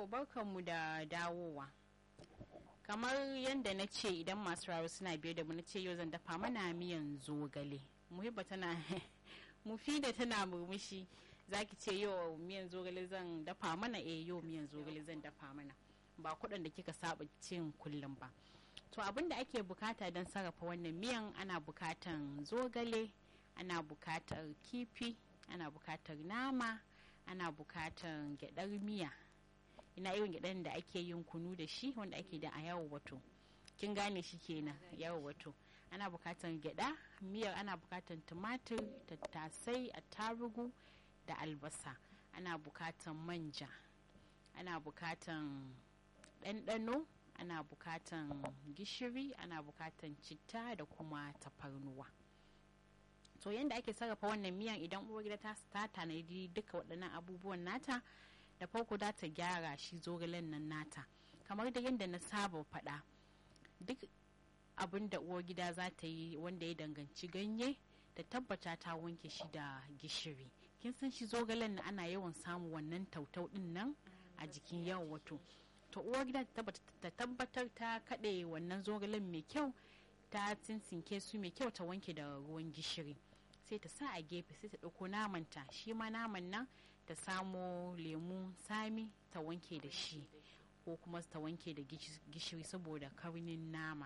To barkanmu da dawowa. Kamar yadda na ce idan masu rawa suna biye da mu na ce yau zan dafa mana miyan zogale. Muhibba tana mufida tana murmushi zaki ce yau miyan zogale zan dafa mana eh yau miyan zogale zan dafa mana ba kuɗin da kika saba cin kullum ba. To abin da ake bukata don sarrafa wannan miyan ana bukatan zogale, ana bukatar kifi, ana bukatar nama, ana bukatar gyadar miya. ina irin gyaɗan da ake yin kunu da shi wanda ake da a yawo wato kin gane shi kenan yawo wato ana bukatan gyaɗa miyar ana bukatan tumatir tattasai attarugu da albasa ana bukatan manja ana bukatan ɗanɗano ana bukatan gishiri ana bukatan citta da kuma tafarnuwa to yadda ake sarrafa wannan miyan idan uwar gida ta tanadi duka waɗannan abubuwan nata da farko za ta gyara shi zogalen nan nata kamar da yadda na saba faɗa duk abin da uwar gida za ta yi wanda ya danganci ganye da tabbata ta wanke shi da gishiri kin san shi zogalen na ana yawan samu wannan tautau din nan a jikin yawan wato to uwar gida ta tabbatar ta kaɗe wannan zogalen mai kyau ta tsinsinke su mai kyau ta wanke da ruwan gishiri sai ta sa a gefe sai ta ɗauko namanta shi ma naman nan ta samo lemu sami ta wanke da shi ko kuma ta wanke da gishiri saboda karnin nama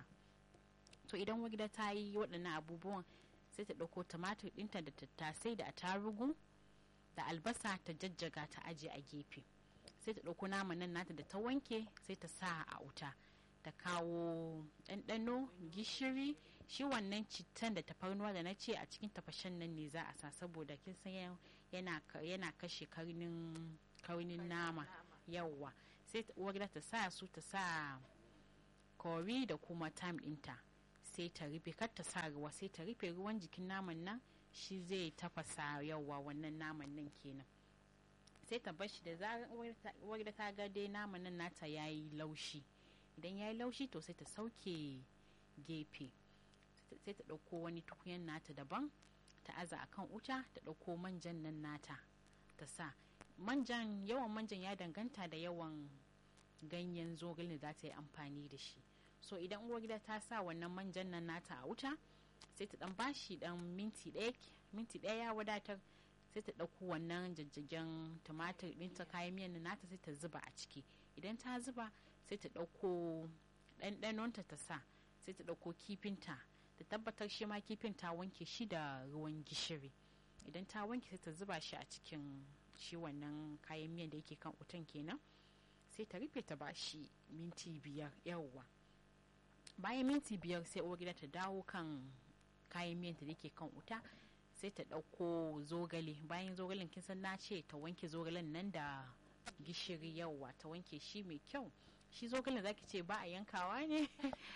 to idan wagida ta yi waɗannan abubuwan sai ta ɗauko tumatir ɗinta da tattasai da attarugu da albasa ta jajjaga ta aje a gefe sai ta ɗauko naman nan nata da ta wanke sai ta sa a wuta ta kawo ɗanɗano gishiri shi wannan cittan da tafarnuwa da na ce a cikin tafashen nan ne za a sa saboda kin san yana kashe karnin nama yawwa sai uwar ta sa su ta sa kori da kuma tam ɗinta sai ta rufe kar ta sa ruwa sai ta rufe ruwan jikin naman nan shi zai tafasa yawwa wannan naman nan kenan sai ta bar shi da zarar uwar ta ga dai naman nan nata yayi laushi idan yayi laushi to sai ta sauke gefe sai ta ɗauko wani tukunyan nata daban ta aza akan wuta ta ɗauko manjan nan nata ta sa manjan yawan manjan ya danganta da yawan ganyen zogale da za ta yi amfani da shi so idan uwar gida ta sa wannan manjan nan nata a wuta sai ta dan bashi dan minti ɗaya minti ɗaya ya wadatar sai ta ɗauko wannan jajjagen tumatir ɗinta kayan miyan nan nata sai ta zuba a ciki idan ta zuba sai ta ɗauko ɗanɗanonta ta sa sai ta ɗauko kifinta ta tabbatar shi ma kifin ta wanke shi da ruwan gishiri idan ta wanke sai ta zuba shi a cikin shi wannan kayan miyan da yake kan wutan kenan sai ta rufe ta ba shi minti biyar yawwa bayan minti biyar sai uwar gida ta dawo kan kayan miyan da yake kan wuta sai ta ɗauko zogale bayan zogalen kin san na ce ta wanke zogalen nan da gishiri yawwa ta wanke shi mai kyau shi zogalen zaki ce ba a yankawa ne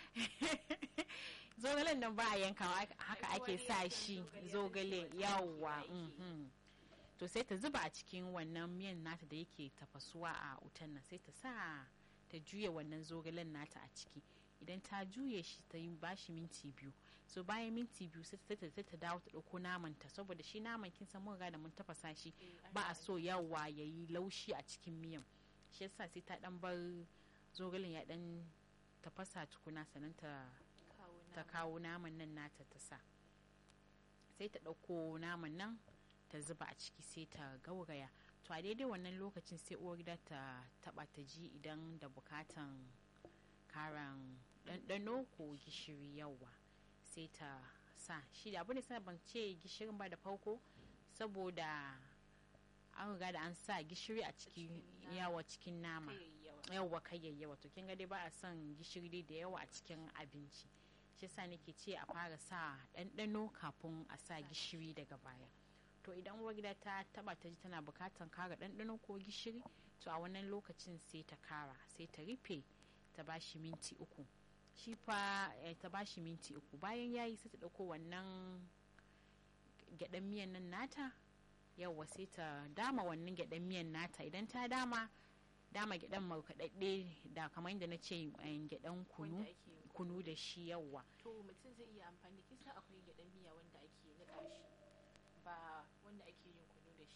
zogalen nan ba a yankawa haka ake sa shi zogale yawwa to sai ta zuba a cikin wannan miyan nata da yake tafasuwa a wutan nan sai ta sa ta juya wannan zogalen nata a ciki idan ta juye shi ta yi bashi minti biyu so bayan minti biyu sai ta ta dawo ta ɗauko naman ta saboda shi naman kin san mun da mun tafasa shi ba a so yawa ya yi laushi a cikin miyan shi yasa sai ta dan bar zogalen ya dan tafasa tukuna sannan ta ta kawo naman nan nata ta sa sai ta ɗauko naman nan ta zuba a ciki sai ta gauraya to a daidai wannan lokacin sai uwar gida ta taba ta ji idan da bukatan karan ɗanɗano ko gishiri yawa sai ta sa shi da abu ne ban ce gishirin ba da farko saboda an riga da an sa gishiri a cikin yawa cikin nama yawa kayayyawa to kin ga dai ba a son gishiri dai da yawa a cikin abinci shi sa nake ce a fara sa ɗanɗano kafin a sa gishiri daga baya to idan uwar gida ta taba ta ji tana bukatan kara ɗanɗano ko gishiri to a wannan lokacin sai ta kara sai ta rufe ta bashi minti uku shi fa ta bashi minti uku bayan yayi sai ta ɗauko wannan gyaɗan miyan nan nata yawa sai ta dama wannan gyaɗan miyan nata idan ta dama dama gyaɗan markaɗaɗɗe da kamar yadda na ce gyaɗan kunu kunu da shi yawa to mutum zai iya amfani kisa akwai gyaɗan miya wanda ake niƙa shi ba wanda ake yin kunu da shi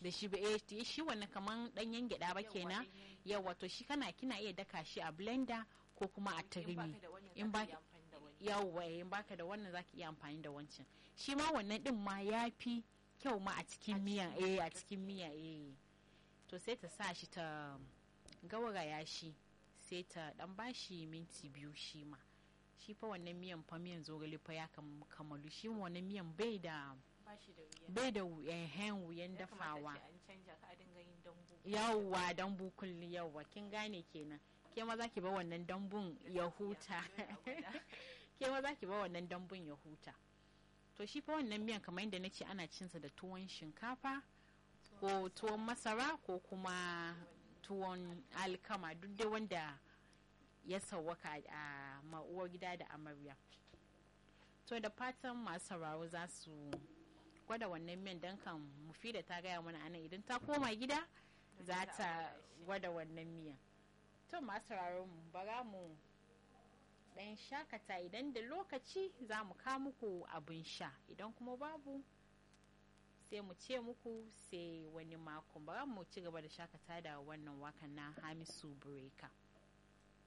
da shi ba eh shi wannan kaman ɗanyen gyaɗa ba kenan yawa to shi kana kina iya daka shi a blender ko kuma a turmi in ba yawa in baka da wannan zaki iya amfani da wancan shi ma wannan din ma ya fi kyau ma a cikin miya eh a cikin miya eh to sai ta sa shi ta gauraya shi sai ta dan bashi minti biyu shi ma shi fa wannan miyan fa miyan zogale fa ya kamalu shi wannan miyan bai da bai da wuyan wuyan dafawa yawwa dambu kullum yawwa kin gane kenan ke ma za ki ba wannan dambun ya huta ke ma za ki ba wannan dambun ya huta to shi fa wannan miyan kamar yadda na ce ana cinsa da tuwon shinkafa ko tuwon masara ko kuma tuwon alkama duk dai wanda ya sauwaka a ma'uwar gida da amarya to da fatan masu sauraro za su gwada wannan miyan don kan mufi da ta gaya mana anan idan ta koma gida za ta gwada wannan miyan to masu sauraro mu bara mu dan shakata idan da lokaci za mu kawo muku abin sha idan kuma babu sai mu ce muku sai wani makon bara mu ci gaba da shakata da wannan wakan na hamisu breaker